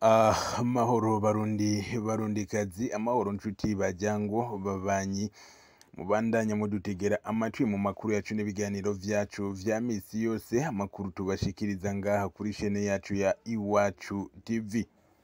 amahoro barundi barundikazi amahoro nshuti bajyango babanyi mubandanya mudutegera amatwi mu makuru yacu n'ibiganiro vyacu vya misi yose amakuru tubashikiriza ngaha kuri shene yacu ya iwacu tv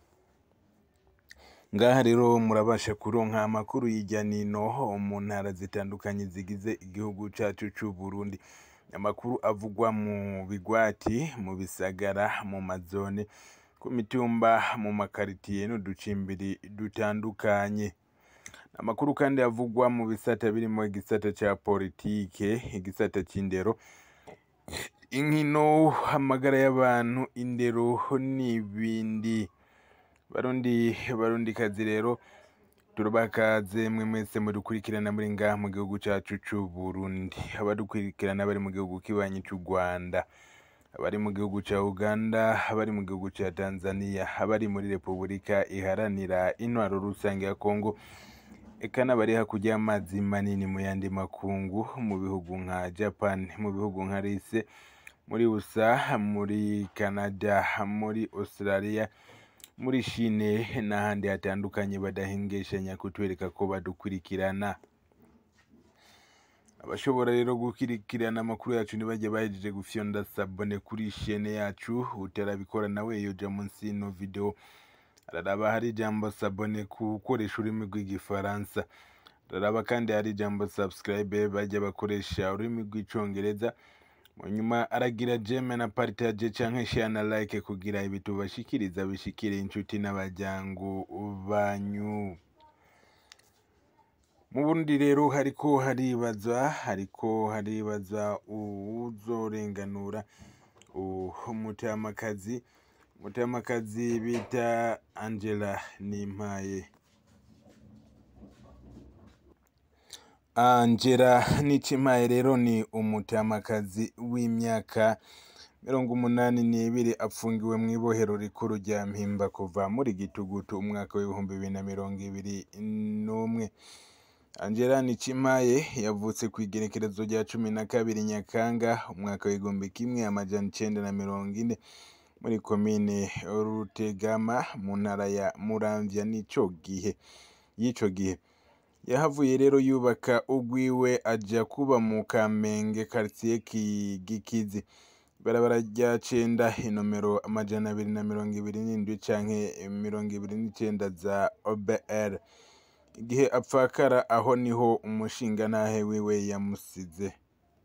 ngaha rero murabasha kuronka amakuru y'ijya nino mu ntara zitandukanye zigize igihugu cacu c'u Burundi amakuru avugwa mu bigwati mu bisagara mu mazone ku mitumba mu makaritiye n'uducimbiri dutandukanye amakuru kandi avugwa mu bisata birimo igisata ca politike igisata c'indero inkino amagara y'abantu indero n'ibindi barundi barundikazi rero turabakaze mwe mwese mudukurikirana muri ngaha mu gihugu cacu c'u Burundi abadukurikirana bari mu gihugu kibanyi c'u Rwanda abari mu gihugu ca Uganda abari mu gihugu ca Tanzania abari muri Repubulika iharanira intwaro rusange ya Kongo eka n'abari hakurya y'amazi manini mu yandi makungu mu bihugu nka Japan mu bihugu nka Rise muri USA muri Canada muri Australia muri Chine n'ahandi hatandukanye badahengeshanya kutwereka ko badukurikirana abashobora rero gukurikirana amakuru yacu ntibajye bahejeje gufyonda sabone kuri shene yacu utarabikora nawe yoja munsi y'ino video araraba hari ijambo sabone ku gukoresha ururimi rw'igifaransa araraba kandi hari ijambo subscribe bajya bakoresha ururimi rw'icongereza mu nyuma aragira jeme na partage canke share na like kugira ibi tubashikiriza bishikire inshuti n'abajyango banyu mu burundi rero hariko haribazwa hariko haribazwa uwuzorenganura umutamakazi umutamakazi bita angela nimpaye angela nicimpaye rero ni umutamakazi w'imyaka mirongo umunani n'ibiri apfungiwe mu ibohero rikuru rya mpimba kuva muri gitugutu umwaka w'ibihumbi bibiri na mirongo ibiri n'umwe angela nicimpaye yavutse ku igerekerezo rya cumi na kabiri nyakanga umwaka w'igihumbi kimwe amajana icenda na mirongo ine muri komine rutegama mu ntara ya muramvya n'ico gihe y'ico gihe yahavuye rero yubaka ugwiwe aja kuba mu kamenge quartier gikizi ibarabara rya cenda inomero amajana abiri na mirongo ibiri n'indwi canke mirongo ibiri n'icenda za obr igihe apfakara aho niho umushingantahe wiwe yamusize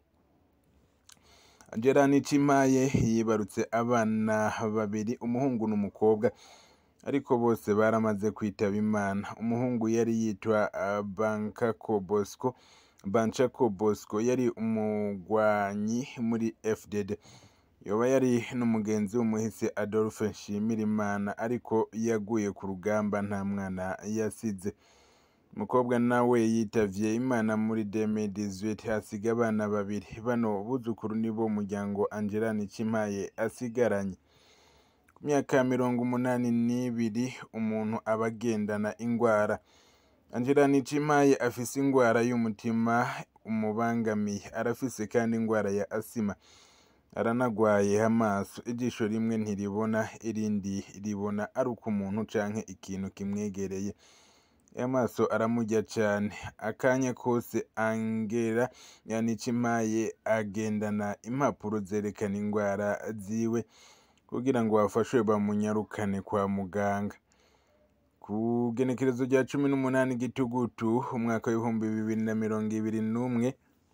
angela nicimpaye yibarutse abana babiri umuhungu n'umukobwa ariko bose baramaze kwitaba imana umuhungu yari yitwa bankako bosco banchako bosco yari umugwanyi muri fdd yoba yari n'umugenzi w'umuhisi adolphe nshimirimana ariko yaguye ku rugamba nta mwana yasize umukobwa nawe yitavye imana muri 2018 asiga abana babiri bano buzukuru nibo umuryango angela nicimpaye asigaranye ku myaka mirongo umunani n'ibiri umuntu aba agendana ingwara angela nicimpaye afise ingwara y'umutima umubangamiye arafise kandi ingwara ya asima aranagwaye amaso ijisho rimwe ntiribona irindi ribona ari uko umuntu canke ikintu kimwegereye amaso aramurya cane akanya kose angela yanicimpaye agendana impapuro zerekana ingwara ziwe kugira ngo bafashwe bamunyarukane kwa muganga ku genekerezo rya cumi n'umunani gitugutu umwaka w'ibihumbi bibiri na mirongo ibiri n'umwe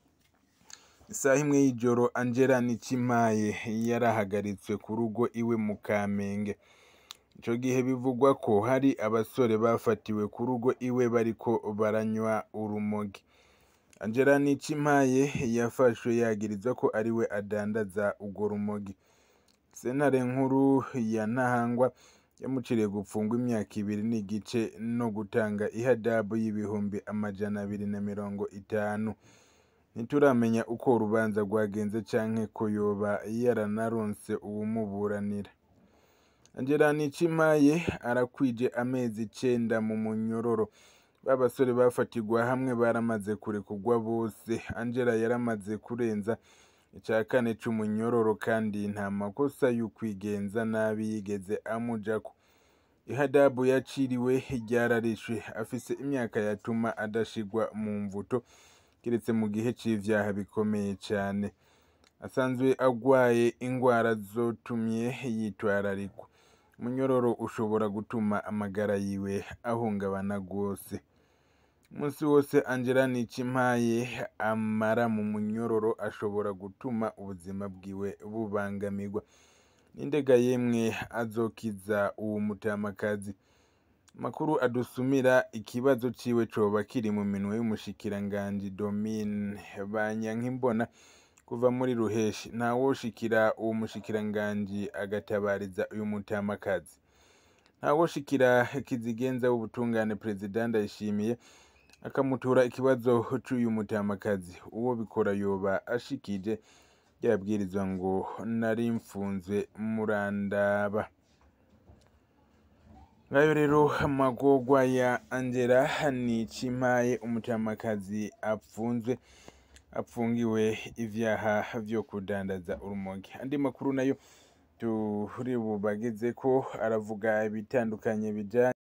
isaha imwe y'ijoro angela nicimpaye yarahagaritswe ku rugo iwe mu kamenge ico gihe bivugwa ko hari abasore bafatiwe ku rugo iwe bariko baranywa urumogi angela nicimpaye yafashwe yagirizwa ko ariwe adandaza urwo rumogi sentare nkuru ya ntahangwa yamuciriye gupfungwa imyaka ibiri n'igice no gutanga ihadabu y'ibihumbi amajana abiri na mirongo itanu ntituramenya uko urubanza rwagenze canke ko yoba yaranaronse uwumuburanira angela nicimpaye arakwije amezi icenda mu munyororo ba basore bafatirwa hamwe baramaze kurekurwa bose angela yaramaze kurenza ica kane c'umunyororo kandi nta makosa y'ukwigenza nabi yigeze amujako ihadabu yaciriwe ryararishwe afise imyaka yatuma adashigwa mu mvuto kiretse mu gihe c'ivyaha bikomeye cane asanzwe agwaye ingwara zotumye yitwararikwa umunyororo ushobora gutuma amagara yiwe ahungabana rwose umunsi wose angela nicimpaye amara mu munyororo ashobora gutuma ubuzima bwiwe bubangamirwa n'indega yemwe azokiza uwo mutamakazi amakuru adusumira ikibazo ciwe coba kiri mu minwe y'umushikiranganji domine banyankimbona kuva muri ruheshi ntawoshikira uwo mushikiranganji agatabariza uyu mutamakazi ntawoshikira kizigenza w'ubutungane perezida ndayishimiye akamutura ikibazo c'uyu mutamakazi uwo bikora yoba ashikije ryabwirizwa ngo nari mfunzwe murandaba ngayo rero amagorwa ya angela nicimpaye umutamakazi apfunzwe apfungiwe ivyaha vyo kudandaza urumogi andi makuru nayo turi bubageze ko aravuga ibitandukanye bijanye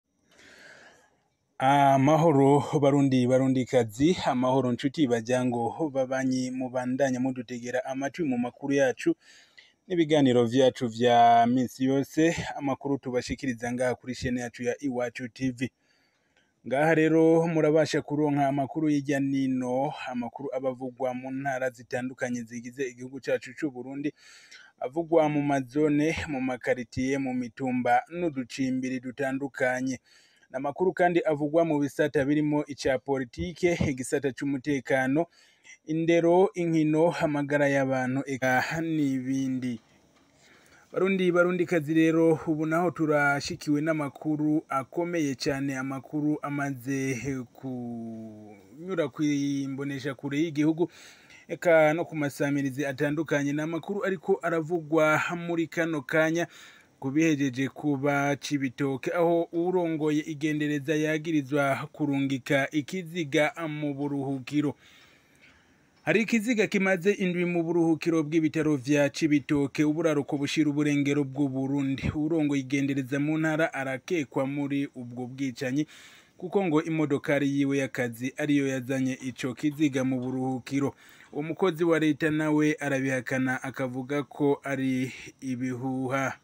amahoro barundi barundikazi amahoro nshuti bajyango babanyi mubandanya mudutegera amatwi mu makuru yacu n'ibiganiro vyacu vya minsi yose amakuru tubashikiriza ngaha kuri shene yacu ya iwacu tv ngaha rero murabasha kuronka amakuru y'ijya nino amakuru abavugwa mu ntara zitandukanye zigize igihugu cacu c'u Burundi avugwa mu mazone mu makaritiye mu mitumba n'uducimbiri dutandukanye n'amakuru kandi avugwa mu bisata birimo ica politike igisata c'umutekano indero inkino amagara y'abantu eka n'ibindi barundi barundikazi rero ubu naho turashikiwe n'amakuru akomeye cyane amakuru amaze kunyura kwimbonesha kure y'igihugu eka no ku masamirizi atandukanye ni amakuru ariko aravugwa muri kano kanya kubihejeje kuba cibitoke aho urongoye igendereza yagirizwa kurungika ikiziga mu buruhukiro hari ikiziga kimaze indwi mu buruhukiro bw'ibitaro vya cibitoke uburaruko bushira uburengero bw'uburundi urongoye igendereza mu ntara arakekwa muri ubwo bwicanyi kuko ngo imodokari yiwe y'akazi ariyo yazanye ico kiziga mu buruhukiro uwo mukozi wa leta nawe arabihakana akavuga ko ari ibihuha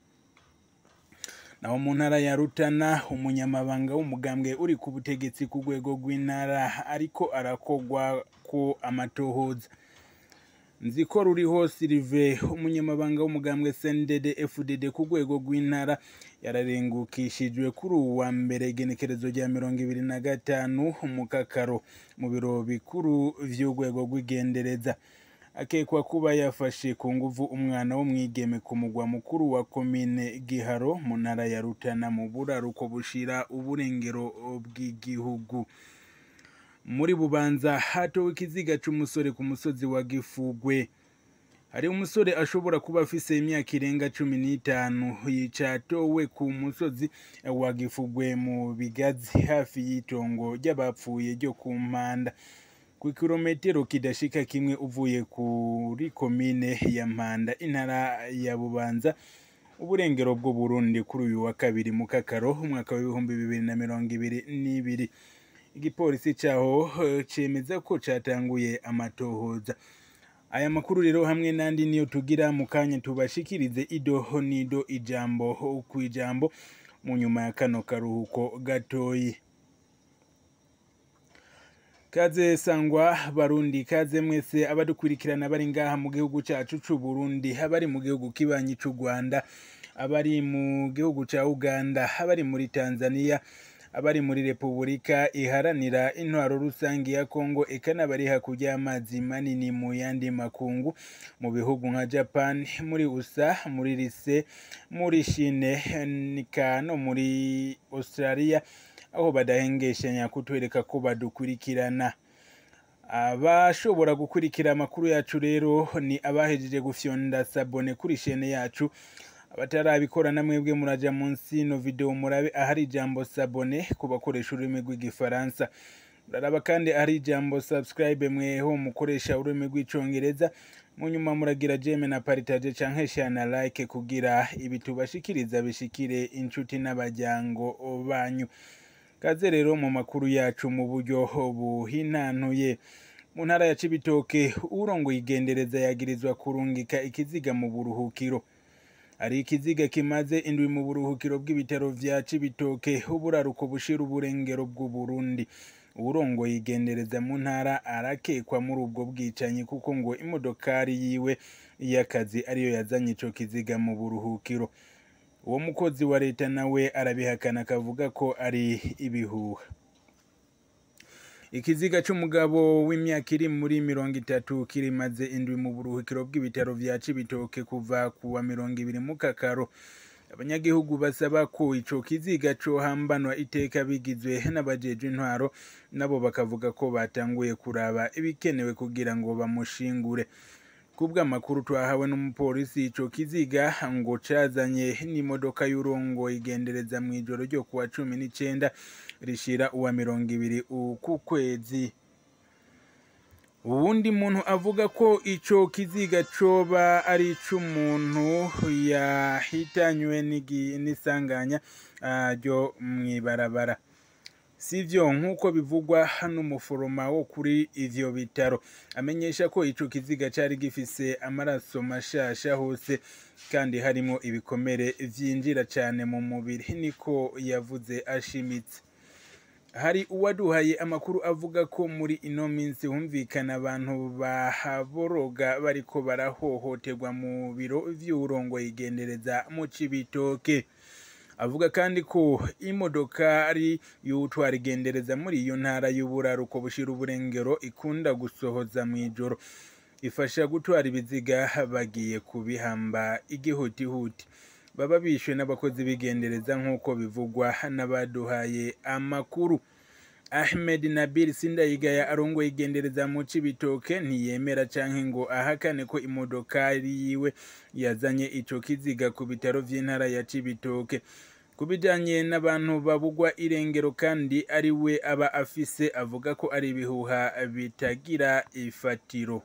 naho mu ntara ya rutana umunyamabanga w'umugambwe uri ku butegetsi ku rwego rw'intara ariko arakogwa ko amatohoza nzi ko ruriho sirive umunyamabanga w'umugambwe cndd fdd ku rwego rw'intara yararengukishijwe kuri uwu wa mbere igenekerezo rya mirongo ibiri na gatanu mu kakaro mu biro bikuru vy'urwego rw'igendereza akekwa kuba yafashe ku nguvu umwana w'umwigeme ku mugwa mukuru wa komine giharo mu ntara ya rutana mu buraruko bushira uburengero bw'igihugu muri bubanza hatowe ikiziga c'umusore ku musozi wa gifugwe hari umusore ashobora kuba afise imyaka irenga cumi n'itanu yicatowe ku musozi wa gifugwe mu bigazi hafi y'itongo ry'abapfuye ryo ku mpanda ku kilometero kidashika kimwe uvuye kuri komine ya mpanda intara ya bubanza uburengero bw'uburundi kuri uyu wa kabiri mu kakaro umwaka w'ibihumbi bibiri na mirongo ibiri n'ibiri igipolisi caho cemeza ko catanguye amatohoza aya makuru rero hamwe n'andi niyo tugira mu kanya tubashikirize ido nido ijambo ku ijambo mu nyuma ya kano karuhuko gatoyi kaze sangwa barundi kaze mwese abadukurikirana bari ngaha mu gihugu cacu c'u Burundi abari mu gihugu kibanyi c'u Rwanda abari mu gihugu ca Uganda abari muri Tanzania abari muri Repubulika iharanira intwaro rusange ya Kongo eka n'abari hakurya y'amazi manini mu yandi makungu mu bihugu nka Japan muri USA muri Lise muri Chine nika no muri Australia aho badahengeshanya kutwereka ko badukurikirana abashobora gukurikira amakuru yacu rero ni abahejeje gufyonda sabone kuri shene yacu abatarabikora na mwebwe muraja munsi no video murabe ahari ijambo sabone ku bakoresha ururimi rw'igifaransa muraraba kandi ahari ijambo subscribe mweho mukoresha ururimi rw'icongereza mu nyuma muragira jeme na paritaje canke share na like kugira ibi tubashikiriza bishikire inshuti n'abajyango banyu kaze rero mu makuru yacu mu buryo buhinanuye mu ntara ya cibitoke urongoye igendereza yagirizwa kurungika ikiziga mu buruhukiro hari ikiziga kimaze indwi mu buruhukiro bw'ibitaro vya cibitoke uburaruko bushira uburengero bw'uburundi uwurongoye igendereza mu ntara arakekwa muri ubwo bwicanyi kuko ngo imodokari yiwe y'akazi ariyo yazanye ico kiziga mu buruhukiro uwo mukozi wa leta nawe arabihakana akavuga ko ari ibihuha ikiziga c'umugabo w'imyaka iri muri mirongo itatu kirimaze indwi mu buruhukiro bw'ibitaro vya cibitoke kuva kuwa mirongo ibiri mu kakaro abanyagihugu basaba ko ico kiziga cohambanwa iteka bigizwe n'abajejwe intwaro nabo bakavuga ko batanguye kuraba ibikenewe kugira ngo bamushingure kubw'amakuru twahawe n'umupolisi ico kiziga ngo cazanye n'imodoka y'urongo igendereza mw'ijoro ryo kuwa cumi n'icenda rishira uwa mirongo ibiri uku kwezi uwundi muntu avuga ko ico kiziga coba ari ic'umuntu yahitanywe n'isanganya ryo mw'ibarabara sivyo nk'uko bivugwa n'umuforoma wo kuri ivyo bitaro amenyesha ko ico kiziga cari gifise amaraso mashasha hose kandi harimwo ibikomere vyinjira cane mu mubiri niko yavuze ashimitse hari uwaduhaye amakuru avuga ko muri ino minsi humvikana abantu bahaboroga bariko barahohoterwa mu biro vy'uwurongoye igendereza mu cibitoke avuga kandi ko imodokari y'utwara igendereza muri iyo ntara y'uburaruko bushira uburengero ikunda gusohoza mw'ijoro ifasha gutwara ibiziga bagiye kubihamba igihutihuti baba bishwe n'abakozi b'igendereza nk'uko bivugwa n'abaduhaye amakuru ahmed nabil sindayigaya arongoye igendereza mu cibitoke ntiyemera canke ngo ahakane ko imodokari yiwe yazanye ico kiziga ku bitaro vy'intara ya cibitoke ku bijanye n'abantu babugwa irengero kandi ari we aba afise avuga ko ari ibihuha bitagira ifatiro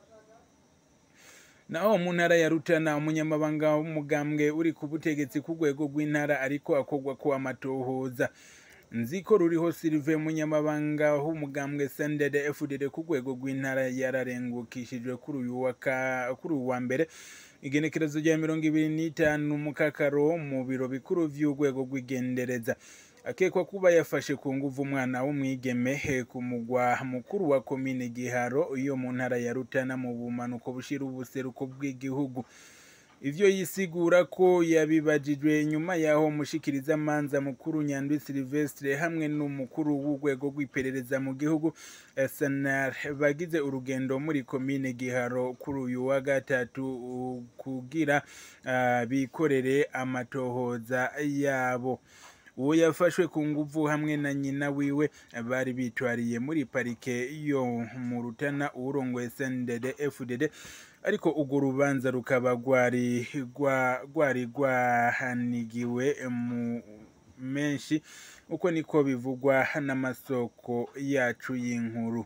naho mu ntara ya rutana umunyamabanga w'umugambwe uri ku butegetsi ku rwego rw'intara ariko akorwa ko amatohoza nziko ruriho silive munyamabanga w'umugambwe sendede fdd ku rwego rw'intara yararengukishijwe kuri uyu wa mbere igenekerezo rya mirongo ibiri n'itanu mu kakaro mu biro bikuru vy'urwego rw'igendereza akekwa kuba yafashe ku nguvu umwana w'umwigeme ku mugwa mukuru wa komine giharo iyo mu ntara ya rutana mu bumanuko bushira ubuseruko bw'igihugu ivyo yisigura ko yabibajijwe nyuma yaho umushikiriza manza mukuru nyandwi silvestre hamwe n'umukuru w'urwego rw'iperereza mu gihugu snar bagize urugendo muri komine giharo kuri uyu wa gatatu kugira uh, bikorere amatohoza yabo uwo yafashwe ku nguvu hamwe na nyina wiwe bari bitwariye muri parike yo mu rutana uwurongoye snddd fdd ariko urwo rubanza rukaba rwari rwari rwahanigiwe mu menshi uko niko bivugwa n'amasoko yacu y'inkuru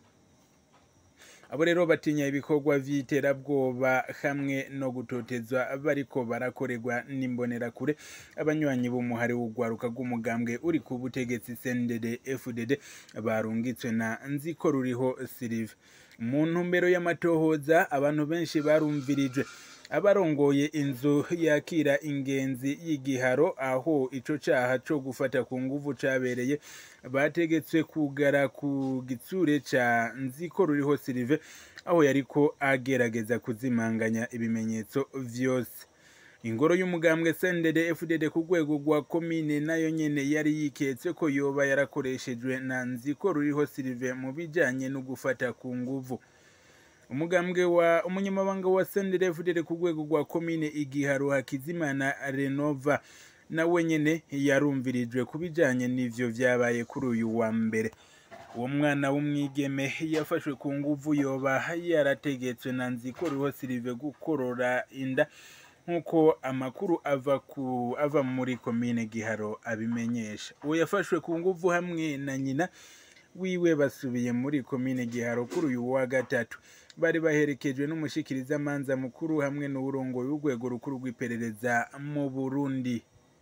abo rero batinya ibikorwa vy'iterabwoba hamwe no gutotezwa bariko barakorerwa n'imbonerakure abanywanyi b'umuhari w'urwaruka rw'umugambwe uri ku butegetsi snddd fdd barungitswe na nziko ruriho silive mu ntumbero y'amatohoza abantu benshi barumvirije abarongoye inzu yakira ingenzi y'igiharo aho ico caha co gufata ku nguvu cabereye bategetswe kugara ku gitsure ca nziko ruriho silive aho yariko agerageza kuzimanganya ibimenyetso vyose ingoro y'umugambwe sendede fdd ku rwego rwa komine nayo nyene yari yiketse ko yoba yarakoreshejwe na nziko ruriho silive mu bijanye no gufata ku nguvu umugambwe wa umunyamabanga wa sendede fdd ku rwego rwa komine igiharo hakizimana renova nawe nyene yarumvirijwe ku bijanye n'ivyo vyabaye kuri uyu wa mbere uwo mwana w'umwigeme yafashwe ku nguvu yoba yarategetswe na nziko ruriho silive gukorora inda nk'uko amakuru ava ku ava muri komine giharo abimenyesha uwo yafashwe ku nguvu hamwe na nyina wiwe basubiye muri komine giharo kuri uyu wa gatatu bari baherekejwe n'umushikirizamanza mukuru hamwe n'uburongoye w'urwego rukuru rw'iperereza mu burundi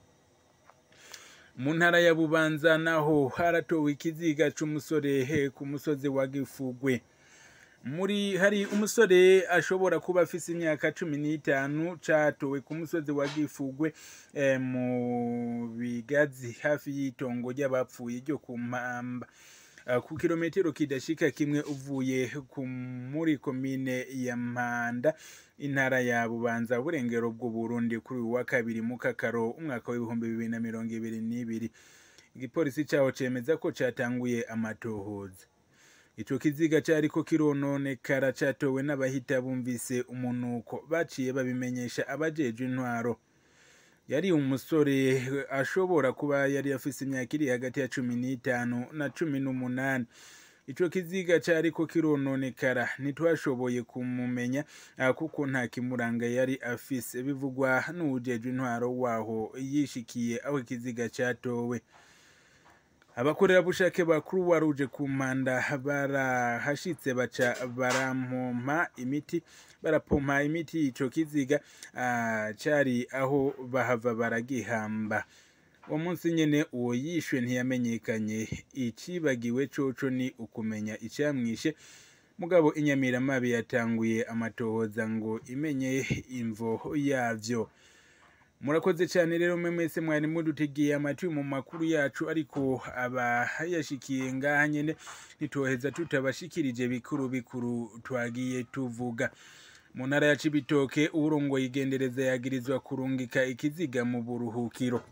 mu ntara ya bubanza naho haratowe ikiziga c'umusore he ku musozi wa gifugwe muri hari umusore ashobora kuba afise imyaka cumi n'itanu catowe ku musozi wa gifugwe eh, mu bigazi hafi y'itongo ry'abapfuye ryo ku mpamba Uh, ku kilometero kidashika kimwe uvuye ku muri komine ya mpanda intara ya bubanza burengero bw'uburundi kuri uyu wa kabiri mu kakaro umwaka w'ibihumbi bibiri na mirongo ibiri n'ibiri igipolisi caho cemeza ko catanguye amatohoza ico kiziga cariko kirononekara catowe n'abahita bumvise umunuko baciye babimenyesha abajejwe intwaro yari umusore ashobora kuba yari afise imyaka iri hagati ya cumi n'itanu na cumi n'umunani ico kiziga cariko kirononekara ntitwashoboye kumumenya ah, kuko nta kimuranga yari afise bivugwa n'uwujejwe intwaro waho yishikiye aho ikiziga catowe abakorerabushake ba croix rouge ku mpanda barahashitse baca barampompa imiti barapompa imiti y'ico kiziga ah, cari aho bahava baragihamba uwo munsi nyene uwo yishwe ntiyamenyekanye icibagiwe coco ni ukumenya icamwishe mugabo inyamiramabi yatanguye amatohoza ngo imenye imvo yavyo murakoze cyane rero mwe mwese mwari mudutegeye amatwi mu makuru yacu ariko abayashikiye ngaha nyene ntitoheza tutabashikirije bikuru bikuru twagiye tuvuga mu ntara ya cibitoke uwurongoye igendereza yagirizwa kurungika ikiziga mu buruhukiro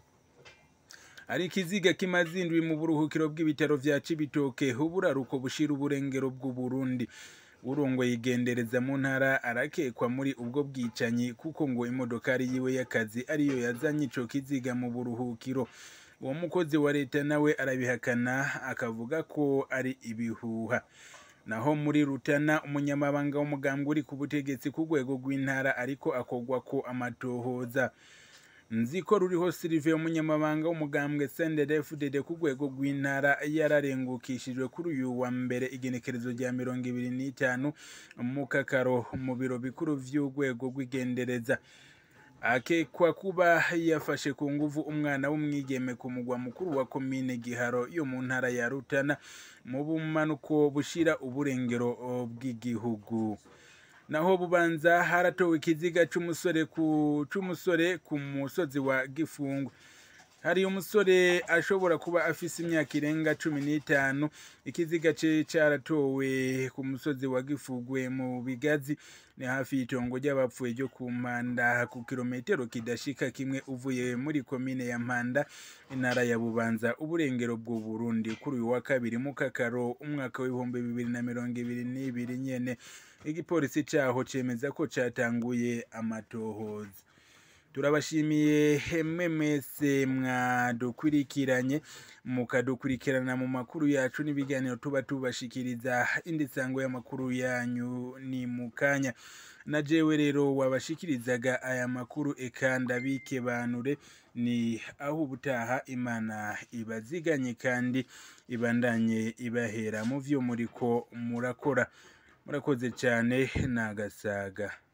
ari ikiziga kimaze indwi mu buruhukiro bw'ibitaro vya cibitoke uburaruko bushira uburengero bw'uburundi urongoye igendereza mu ntara arakekwa muri ubwo bwicanyi kuko ngo imodokari yiwe y'akazi ariyo yazanye ico kiziga mu buruhukiro uwo mukozi wa leta nawe arabihakana akavuga ko ari ibihuha naho muri rutana umunyamabanga w'umugambwe uri ku butegetsi ku rwego rw'intara ariko akogwa ko amatohoza nzi ko ruriho silive umunyamabanga w'umugambwe sndfdd ku rwego rw'intara yararengukishijwe kuri uyu wa mbere igenekerezo rya mirongo ibiri n'itanu mu kakaro mu biro bikuru vy'urwego rw'igendereza akekwa kuba yafashe ku nguvu umwana w'umwigeme ku mugwa mukuru wa komine giharo yo mu ntara ya rutana mu bumanuko bushira uburengero bw'igihugu naho bubanza haratowe ikiziga c'umusore ku c'umusore ku musozi wa gifungu hari umusore ashobora kuba afise imyaka irenga cumi n'itanu ikiziga ce caratowe ku musozi wa gifugwe mu bigazi ni hafi y'itongo ry'abapfuye ryo ku mpanda ku kilometero kidashika kimwe uvuye muri komine ya mpanda intara ya bubanza uburengero bw'u burundi kuri uyu wa kabiri mu kakaro umwaka w'ibihumbi bibiri na mirongo ibiri n'ibiri nyene igipolisi caho cemeza ko catanguye amatohoza turabashimiye hemwe mwese mwadukurikiranye mukadukurikirana mu makuru yacu n'ibiganiro tuba tubashikiriza indi sango y'amakuru yanyu ni mukanya na jewe rero wabashikirizaga aya makuru eka ndabikebanure ni aho ubutaha imana ibaziganye kandi ibandanye ibahera mu vyo muriko murakora murakoze cyane nagasaga